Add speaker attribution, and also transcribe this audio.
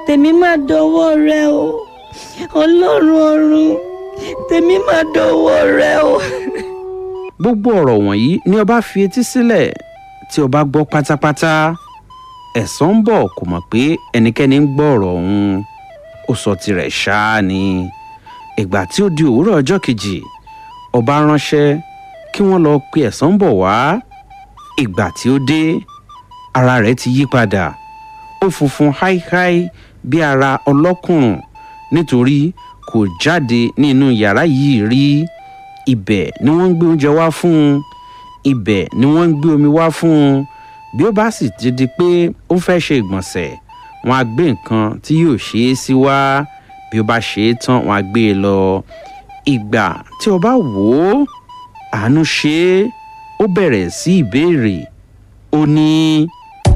Speaker 1: tèmi máa dọwọ́ rẹ o ọlọ́run ọ̀run tèmi máa dọwọ́ rẹ o.
Speaker 2: gbogbo ọ̀rọ̀ wọ̀nyí ni ọba fi etí sílẹ̀ tí ọba gbọ́ pátápátá ẹ̀san ń bọ̀ kò mọ̀ pé ẹnikẹ́ni ń gbọ́ ọ̀rọ̀ ọ̀hún ó sọ tirẹ̀ ṣáá ni ìgbà tí ó di òwúrọ̀ ọjọ́ kejì ọba ránṣẹ́ kí wọ́n lọ pe ẹ̀san bọ̀ wá ìgbà tí ó dé ara rẹ̀ ti yí padà ó funfun háíháí bí ara ọlọ́kùnrùn nítorí kò jáde nínú yàrá yìí rí ibẹ̀ ni wọ́n ń gbé oúnjẹ wá fún un ibẹ̀ ni wọ́n ń gbé omi wá fún un bí ó bá sì ti di pé ó fẹ́ ṣe ìgbọ̀nsẹ̀ wọn á gbé nǹkan tí yóò ṣe é sí wá bí ó bá ṣe é tán wọn á gbé e lọ ìgbà tí o bá wò ó àánú ṣe é ó bẹ̀rẹ̀ sí ìbéèrè ó ní